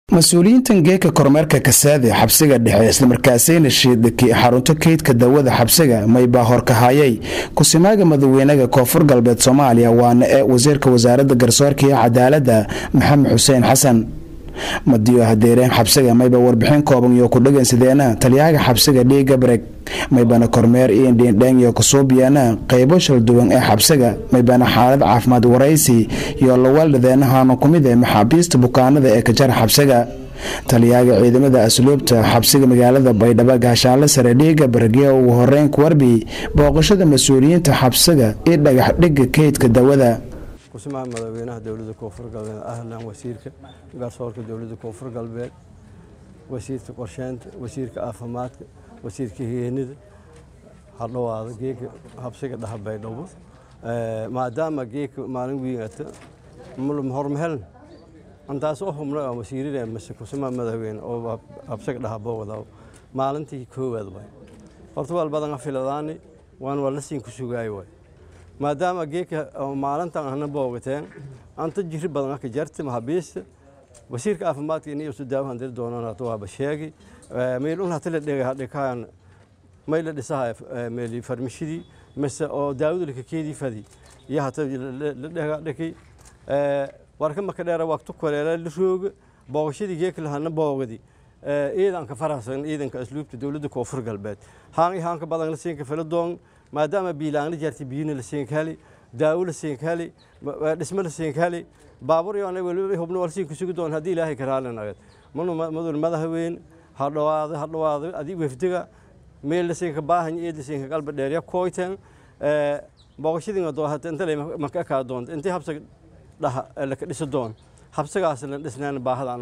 mas-uuliyiintan geeka kormeerka kasaade xabsiga dhexe islamarkaasayna shiidaki xarunto keydka dawada xabsiga maybaa horkahayay kusimaaga madaxweynaha koonfur galbeed soomaaliya waana ee wasiirka wasaaradda garsoorka iyo cadaaladda maxamed xuseen xasan madiyo hadeereen xabsiga mayba warbixin kooban iyo ku dhegeysadeena taliyaaga xabsiga dhiiga bareg maybana kormeer iyo dhiindheen iyo kusuubiyeena qeybo shalduwan ee xabsiga maybana xaalad caafimaad waraysi iyo lawaldhadeenahaana kumid ee maxaabiista bukaanada ee kajara xabsiga taliyaaga ciidamada asluubta xabsiga magaalada baydhabo gaashaanle sare dhiiga baragya ugu horeyn kuwarbi booqashada mas-uuliyiinta xabsiga iyo dhagax dhiga keydka dawada kusimaha madaxweynaha dowladda koonfur galbeed ahlan wasiirka garsoorka dowladda koonfur galbeed wasiirka qorsheynta wasiirka caafimaadka wasiirka higeenida hadhowaada geeka habsiga dhaha baydhabo maadaama geeka maalin wiigata hormaheln antaas u hubna oo wasiirada mise kusimaha madaxweyne oo habsiga dhaha boowada maalintii koowaad way horta wal badan afiladaani waan waa la siin ku sugaay way maadaama geeka maalintan ahna boogateen anta jiri badan ka jarta mahabiista wasiirka caafimaadka inay isu daawahan dir doonaan hata waaba sheegi meelun hata la dhega dhikaan may la dhisaha meeli farmashidii mise oo daawada laka keedii fadi iyo hata la dhega dhiki warka maka dheera waqti koreela la rooga booqashadii geeka lahana boogadi ciidanka farasan ciidanka asluubta dowladda koonfur galbeed haan haanka badan la siinka filadoon maadaama biilaangla jartay biyina la siinka heli daawo la siinka heli dhismo la siinka heli baabuur yoona weliba hubno wal siinka sugi doon haddii ilaahay karaalin agad manu madul madaxweyne ha dhawaado ha dhawaado adii wefdiga meel la siinka baahan eed la siinka qalba dheerya kooyteen booqashadii doo hata inta maka kaa doonta intii habsa dhaha laka dhisa doon habsagaas la dhisnaan baahadaan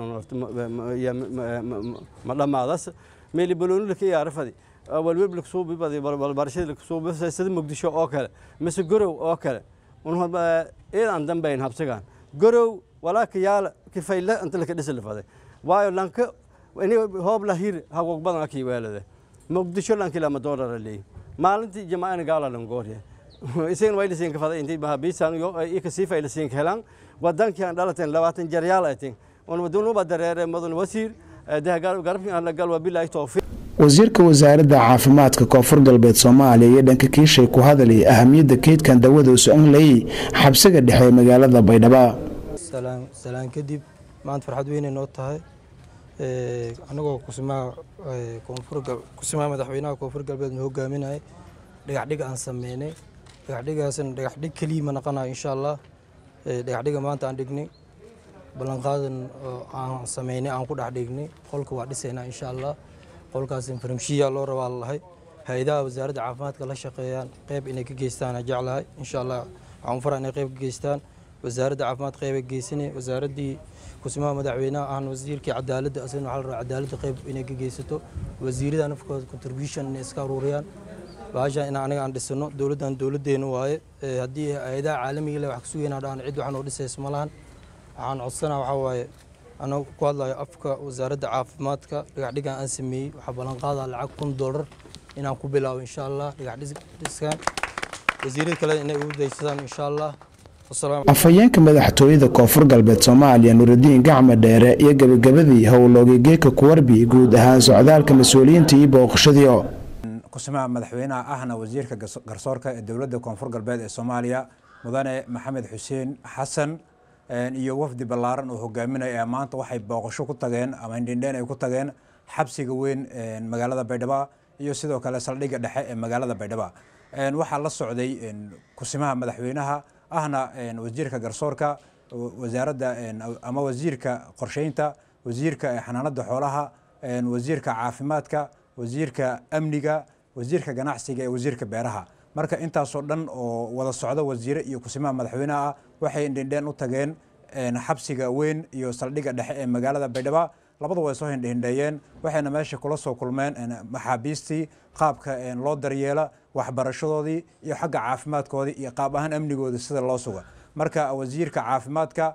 ma dhammaadas meeli balooni laka iyaara fadi walweb laksuubibarashada laksuubisada muqdisho oo kale mise gorow oo kale iidan dambayn habsigan gorow walaaka yaala kifayla inta laka dhisa lafaday waayo lanka ini hoob lahir hagog badan akii weelade muqdisho lanki lama doolara leeyi maalintii jamaacana gaala langoorya isagan way lasiinka faday intii bahabiisan ika sii fay lasiinka helaan wadankii aan dhalateen labaatan jaryaal atin unwadunuba dareere madan wasiir garabkii aan la gal wabilaahi towfiiq wasiirka wasaaradda caafimaadka koonfur galbeed soomaaliya iyo dhanka kiishay ku hadalay ahamiyadda keydkan dawada u socon layay xabsiga dhexe ee magaalada baydhabo salaan kadib maanta farxad weynay noo tahay anagoo kusimaha kusimaha madaxweynaha koonfur galbeed ma hogaaminayay dhagaxdhig aan sameynay dhagaxdhigaasna dhagaxdhig keliya ma naqanayo insha allah dhagaxdhiga maanta aan dhignay ballanqaadan aan sameynay aan ku dhex dhignay qolka waa dhisaynaa insha allah qolkaas farmashiya loo rabaa lalahay hay-adaha wasaaradda caafimaadka la shaqeeyaan qeyb inay ka geystaan jeclahay insha allah waxaan fara inay qeyb ka geystaan wasaaradda caafimaad qeyba geysanay wasaaraddii kusimaha madaxweynaha ahna wasiirkii cadaaladda asagna waxaa la rabaa cadaaladda qeyb inay ka geysato wasiirada nafkooda contribution inay iska aruuriyaan baashaan in aniga aan dhisano dowladdan dowladdeena waaye haddii hay-adaha caalamiga le wax ka sugayna dhahan cid waxaan oo dhisaysa ma lahan waxaan codsanaa waxaa waaye anagu ku hadlayo afka wasaaradda caafimaadka dhagaxdhigan aan sameeyey waxaa ballanqaadaa lacag kun doolar inaan ku bilaabo insha allah dhagaxdhiskan wasiirada kale inay ugu daysadaan insha allah afhayeenka madaxtooyada koonfur galbeed soomaaliya nurudiin gacma dheere iyo gebagabadii howlooga geeka kuwarbi guud ahaan socdaalka mas-uuliyiinta iyo booqashadii kusimaha madaxweynaha ahna wasiirka garsoorka ee dowladda koonfur galbeed ee soomaaliya mudane maxamed xuseen xasan iyo wafdi ballaaran oo hogaaminaya maanta waxay booqasho ku tageen ama indhindheen ay ku tageen xabsiga weyn magaalada baydhabo iyo sidoo kale saldhigga dhexe ee magaalada baydhabo waxaa la socday kusimaha madaxweynaha ahna wasiirka garsoorka wasaaradda ama wasiirka qorsheynta wasiirka xanaanada xoolaha wasiirka caafimaadka wasiirka amniga wasiirka ganacsiga ee wasiirka beeraha marka intaasoo dhan oo wada socda wasiire iyo kusimaha madaxweynaha ah waxay indhindheen u tageen xabsiga weyn iyo saldhigga dhexe ee magaalada baydhabo labada way soo hindhindheeyeen waxayna meesha kula soo kulmeen maxaabiistii qaabka loo daryeela waxbarashadoodii iyo xagga caafimaadkoodii iyo qaab ahaan amnigoodii sida loo suga marka wasiirka caafimaadka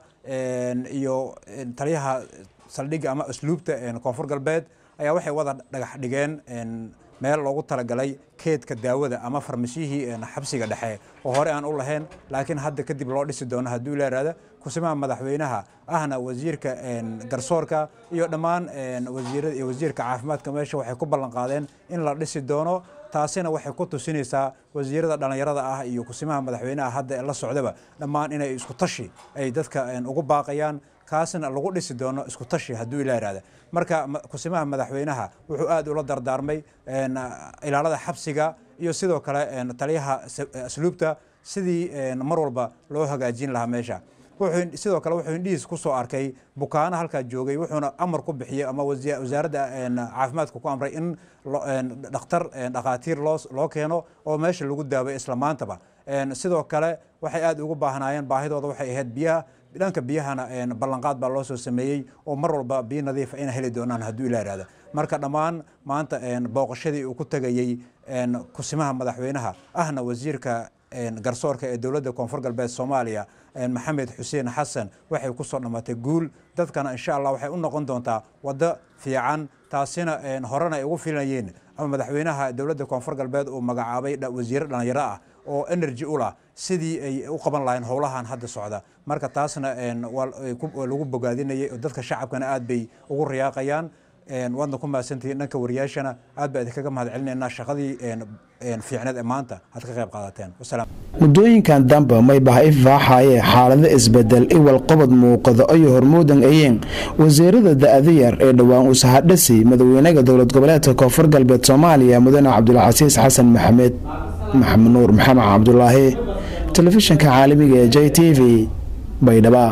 iyo taliyaha saldhigga ama asluubta koonfur galbeed ayaa waxay wada dhagax dhigeen meel loogu talagalay keedka daawada ama farmashiyihii xabsiga dhexe oo hore aan u lahayn laakiin hadda kadib loo dhisi doono hadduu la yihahda kusimaha madaxweynaha ahna wasiirka garsoorka iyo dhammaan wasiirada iyo wasiirka caafimaadka meesha waxay ku ballan qaadeen in la dhisi doono taasina waxay ku tusinaysaa wasiirada dhallinyarada ah iyo kusimaha madaxweynaha hadda ee la socdaba dhammaan inay isku tashi ay dadka ugu baaqayaan kaasna lagu dhisi doono isku tashi hadduu ila yihahda marka kusimaha madaxweynaha wuxuu aad ula dardaarmay ilaalada xabsiga iyo sidoo kale taliyaha asluubta sidii mar walba loo hagaajin lahaa meesha sidoo kale wuxuu indhihiis ku soo arkay bukaano halkaa joogay wuxuuna amar ku bixiyey ama wasaaradda caafimaadka ku amray in dhakhtar dhakhaatiir loo keeno oo meesha lagu daaway isla maantaba sidoo kale waxay aad ugu baahnaayeen baahidooda waxay ahayd biyaha dhanka biyahana ballanqaad baa loo soo sameeyey oo mar walba biyo nadiifa ina heli doonaan hadduu ila ihahda marka dhammaan maanta booqashadii uu ku tegayey kusimaha madaxweynaha ahna wasiirka garsoorka ee dowladda koonfur galbeed soomaaliya maxamed xuseen xasan waxay ku soo dhammaatay guul dadkana insha allah waxay u noqon doontaa waddo fiican taasina horena ay ugu filayeen ama madaxweynaha dowladda koonfur galbeed uu magacaabay wasiire dhallinyaro ah oo energy u lah sidii ay u qaban lahayn howlahan hadda socda marka taasna waa lagu bogaadinayay oo dadka shacabkana aad bay ugu riyaaqayaan waadna ku mahadsantihiin dhanka wariyaashana aad baa idinkaga mahad celinaynaa shaqadii fiicneed ee maanta aad ka qayb qaadateen wasalaam muddooyinkan dambe may baha ifaaxaye xaalado isbedel iwal qobod muuqada ayo hormuudan ayeen wasiirada da-da yar ee dhowaan usahadhasi madaxweynaha dowlad goboleedka koonfur galbeed soomaaliya mudane cabdulcasiis xasan maxamed maxamed nuur maxamed cabdulaahi telefishinka caalamiga ee j t v baydhaba